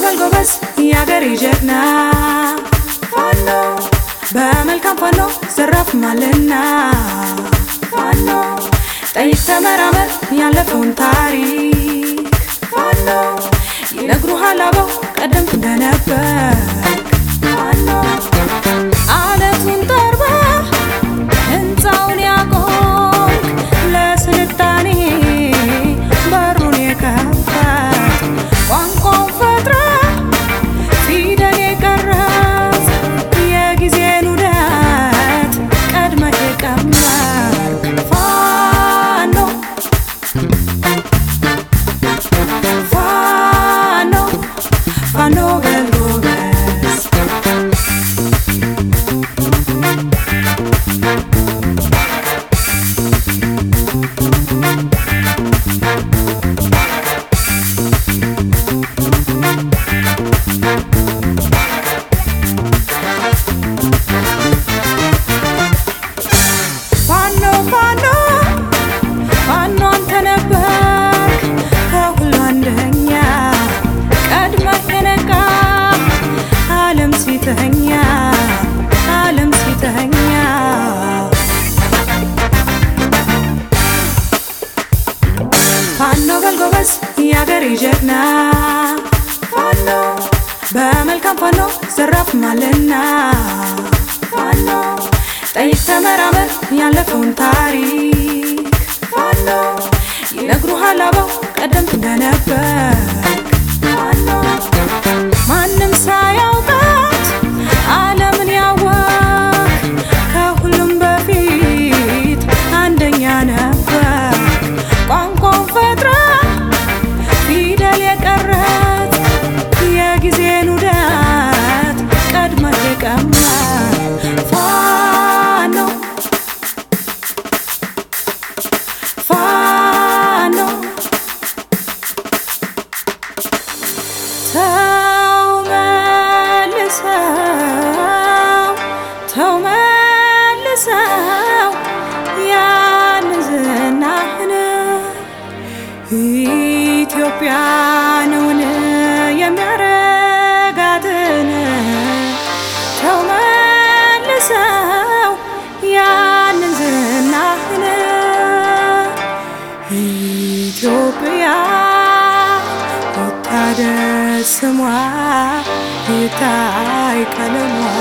በል ጎበዝ የአገሬ ጀግና ፋኖ በመልካም ፋኖ ዘራፍ ማለና ፋኖ ጠይቅ ተመራመር ያለፈውን ታሪክ ፋኖ ይነግሩሃል አበው ቀደምት እንደነበር ፋኖ አለቱን ጠርባ ህንፃውን ያቆምክ ለስልጣኔ በሩን የከፈት ቋንቋውን ፈጥረ ፊደል የቀረጽ የጊዜን ውደት ቀድመህ የቀመርክ ፋኖ ፋኖ ፋኖ በል ጎበዝ ፋኖ ፋኖ ፋኖ አንተ ነበርክ ከሁሉ አንደኛ ቀድመህ የነቃ ዓለም ሲተኛ ዓለም ሲተኛ ፋኖ በል ጎበዝ የአገሬ ጀግና ፋኖ በመልካም ፋኖ ዘራፍ ማለና ፋኖ ጠይቅ ተመራመር ያለፈውን ታሪክ ፋኖ ይነግሩሃል አበው ቀደምት እንደነበር ፋኖ ማንም ሳያውቃት ዓለምን ያወቅ ከሁሉም በፊት አንደኛ ነበር ቋንቋውን ፈጥረ ፊደል የቀረጽ የጊዜን ውደት ቀድመህ የቀመር ፋኖ ፋኖ ተው መልሰው ተው መልሰው ያን ዝናህን ኢትዮጵያንን የሚያረጋትን ተው መልሰው ያንን ዝናህን ኢትዮጵያ ወታደር ስሟ ይታይ ቀለሟ